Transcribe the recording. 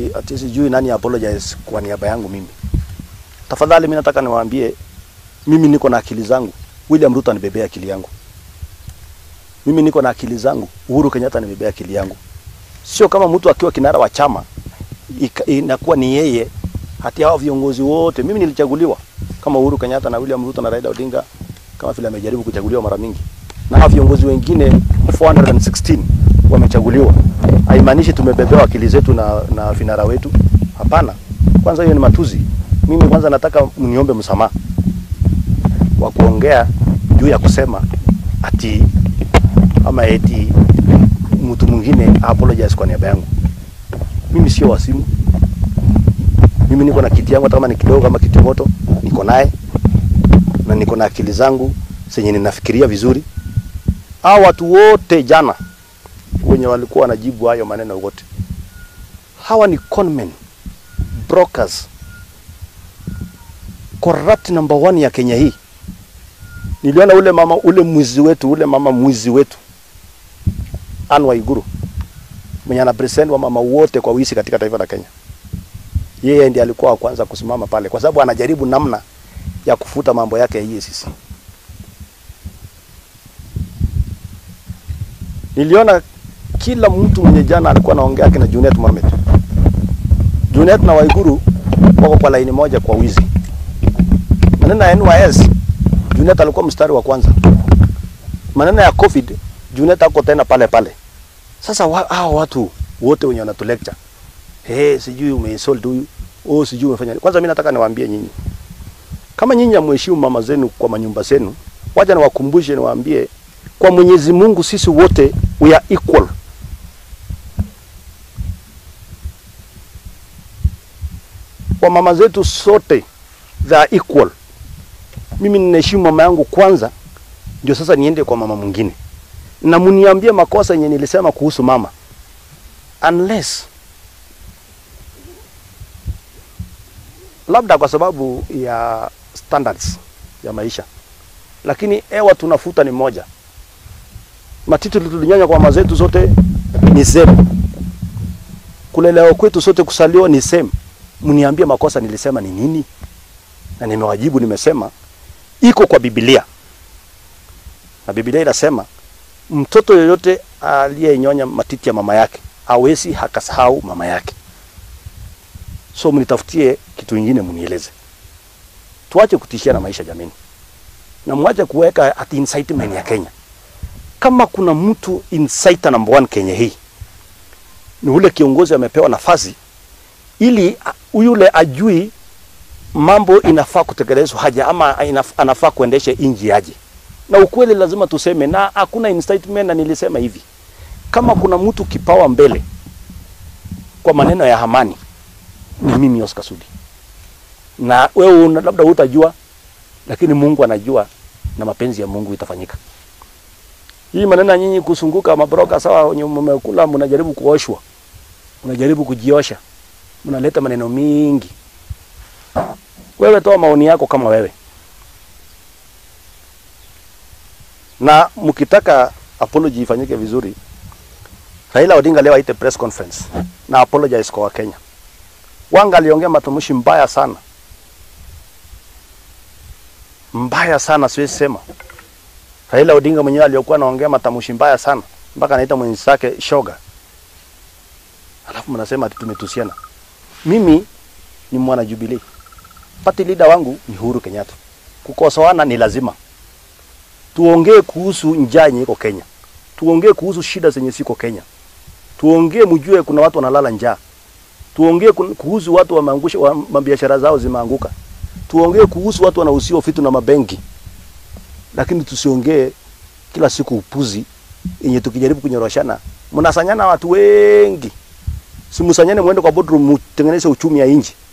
ati, ati sijui nani apologize kwa niaba yangu mimi. Tafadhali mimi nataka niwaambie mimi niko na akili zangu. William Ruto anibebea akili yangu. Mimi niko na akili zangu. Uhuru Kenyatta anibebea akili yangu. Sio kama mtu akiwa kinara wa chama ika- inakuwa ni yeye hati hao viongozi wote. Mimi nilichaguliwa kama Uhuru Kenyatta na William Ruto na Raila Odinga kama vile amejaribu kuchaguliwa mara mingi, na hao viongozi wengine 416 wamechaguliwa. Haimaanishi tumebebewa akili zetu na, na vinara wetu. Hapana, kwanza hiyo ni matuzi. Mimi kwanza nataka mniombe msamaha wa kuongea juu ya kusema ati ama eti mtu mwingine apologize kwa niaba yangu. Mimi sio wasimu. Mimi niko na kiti yangu, hata kama ni kidogo kama kiti moto, niko naye na niko na akili zangu zenye ninafikiria vizuri. Hao watu wote jana wenye walikuwa wanajibu hayo maneno wote, hawa ni conmen, brokers, corrupt number one ya Kenya hii. Niliona ule mama ule mwizi wetu ule mama mwizi wetu Anne Waiguru mwenye ana present wa mama wote kwa wizi katika taifa la Kenya. Yeye ndiye alikuwa wa kwanza kusimama pale, kwa sababu anajaribu namna ya kufuta mambo yake ya EACC. Niliona kila mtu mwenye jana alikuwa anaongea kina Junet Mohamed. Junet na Waiguru wako kwa laini moja kwa wizi. Maneno ya NYS, Junet alikuwa mstari wa kwanza. Maneno ya COVID, Junet ako tena pale pale. Sasa wa, hao watu wote wenye wanatu lecture, hey, sijui umeinsult huyu, oh, sijui umefanya nini. Kwanza mimi nataka niwaambie nyinyi, kama nyinyi hamheshimu mama zenu kwa manyumba zenu, wacha niwakumbushe, niwaambie kwa Mwenyezi Mungu sisi wote we are equal. Kwa mama zetu sote they are equal. Mimi ninaheshimu mama yangu kwanza, ndio sasa niende kwa mama mwingine, na muniambie makosa yenye nilisema kuhusu mama, unless labda kwa sababu ya standards ya maisha, lakini hewa tunafuta ni moja. Matiti tulinyanya kwa mama zetu zote ni same, kulelewa kwetu sote kusaliwa ni same. Mniambie makosa nilisema ni nini, na nimewajibu, nimesema iko kwa Biblia na Biblia inasema mtoto yoyote aliyenyonya matiti ya mama yake hawezi hakasahau mama yake. So mnitafutie kitu kingine, mnieleze. Tuache kutishia na maisha jameni, na mwache kuweka ati incitement ya Kenya. Kama kuna mtu inciter number one Kenya hii ni ule kiongozi amepewa nafasi ili a- yule ajui mambo inafaa kutekelezwa haja ama inaf- anafaa kuendesha inji aje na ukweli lazima tuseme, na hakuna incitement. Na nilisema hivi, kama kuna mtu kipawa mbele kwa maneno ya amani ni mimi Oscar Sudi, na wewe una- labda hutajua, lakini Mungu anajua na mapenzi ya Mungu itafanyika. Hii maneno ya nyinyi kusunguka mabroka sawa, wenye mmekula, mnajaribu kuoshwa, mnajaribu kujiosha, mnaleta maneno mingi. Wewe toa maoni yako kama wewe na mkitaka apology ifanyike vizuri, Raila Odinga leo aite press conference na apologize kwa Wakenya. Wanga aliongea matamshi mbaya sana, mbaya sana, siwezi sema. Raila Odinga mwenyewe aliyokuwa anaongea matamshi mbaya sana mpaka anaita mwenzake shoga, alafu mnasema ati tumetusiana. Mimi ni mwana Jubilee, party leader wangu ni Uhuru Kenyatta. Kukosoana ni lazima tuongee kuhusu njaa yenye iko Kenya, tuongee kuhusu shida zenye ziko Kenya, tuongee mjue kuna watu wanalala njaa, tuongee kun- kuhusu watu wameangusha wa, mabiashara zao zimeanguka, tuongee kuhusu watu wanahusiwa vitu na mabenki, lakini tusiongee kila siku upuzi yenye tukijaribu kunyoroshana, mnasanyana watu wengi. Simsanyane mwende kwa boardroom mtengeneze uchumi ya nchi.